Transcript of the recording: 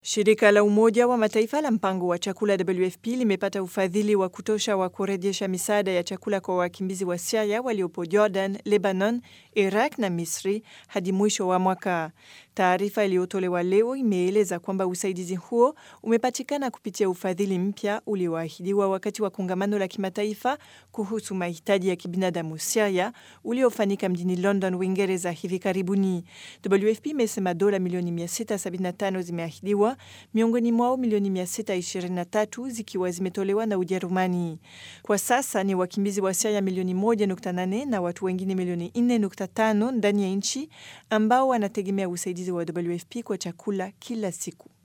Shirika la Umoja wa Mataifa la mpango wa chakula WFP limepata ufadhili wa kutosha wa kurejesha misaada ya chakula kwa wakimbizi wa Syria waliopo Jordan, Lebanon, Iraq na Misri hadi mwisho wa mwaka. Taarifa iliyotolewa leo imeeleza kwamba usaidizi huo umepatikana kupitia ufadhili mpya ulioahidiwa wakati wa kongamano la kimataifa kuhusu mahitaji ya kibinadamu Syria uliofanyika mjini London, Uingereza hivi karibuni. WFP imesema dola milioni 675 zimeahidiwa miongoni mwao milioni 623 zikiwa zimetolewa na Ujerumani. Kwa sasa ni wakimbizi wa Syria milioni 1.8 na watu wengine milioni 4.5 ndani ya nchi ambao wanategemea usaidizi wa WFP kwa chakula kila siku.